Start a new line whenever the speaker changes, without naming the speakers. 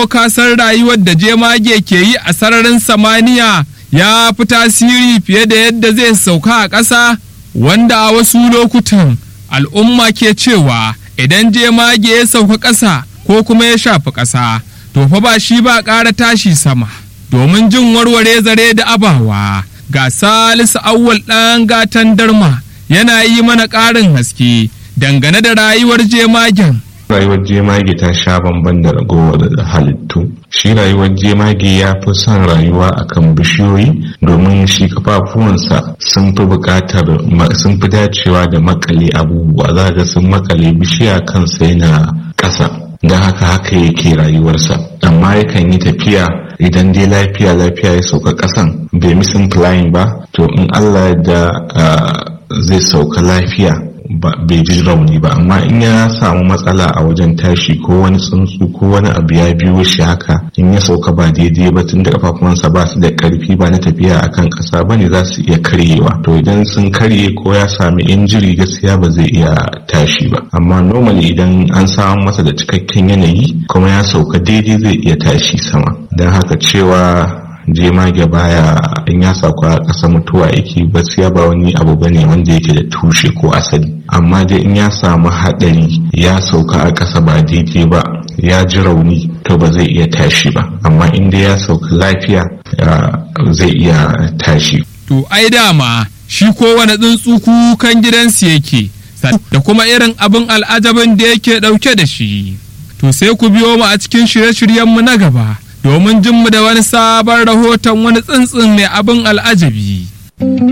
ko kasar rayuwar da jemage ke yi a sararin samaniya ya fi tasiri fiye da yadda zai sauka a ƙasa wanda a wasu lokutan al'umma ke cewa idan jemage ya sauka ƙasa ko kuma ya shafi ƙasa to fa ba shi ba ƙara tashi sama domin jin warware zare da abawa ga salisu awwal ɗan gatan darma yana yi mana ƙarin haske dangane da rayuwar jemagen
rayuwar jemage ta sha bamban da ragowar halittu shi rayuwar jemage ya fi son rayuwa akan bishiyoyi domin shi kafafuwansa sun fi bukatar sun fi dacewa da makale abubuwa za ga sun makale bishiya kansa yana ƙasa don haka haka yake rayuwarsa amma yakan yi tafiya idan dai lafiya lafiya ya sauka ƙasan bai misin flying ba to in allah da zai sauka lafiya bai ji rauni ba amma in ya samu matsala a wajen tashi ko wani tsuntsu ko wani abu ya biyo shi haka in ya sauka ba daidai ba tun da kafafuwansa ba su da karfi ba na tafiya akan kasa ba ne za su iya karyewa to idan sun karye ko ya sami injiri gaskiya ba zai iya tashi ba amma normally idan an samu masa da cikakken yanayi kuma ya sauka daidai zai iya tashi sama don haka cewa jemage baya in ya sauka a ƙasa mutuwa yake gaskiya ba wani abu bane wanda yake da tushe ko asali amma dai in ya samu haɗari ya sauka a ƙasa ba daidai ba ya ji rauni to ba zai iya tashi ba amma in dai ya sauka lafiya zai iya tashi
to ai dama shi kowane tsuntsu kukan gidansu yake da kuma irin abin al'ajabin da yake ɗauke da shi to sai ku biyo mu a cikin shirye-shiryenmu na gaba domin jin mu da wani sabon rahoton wani tsuntsun mai abin al'ajabi.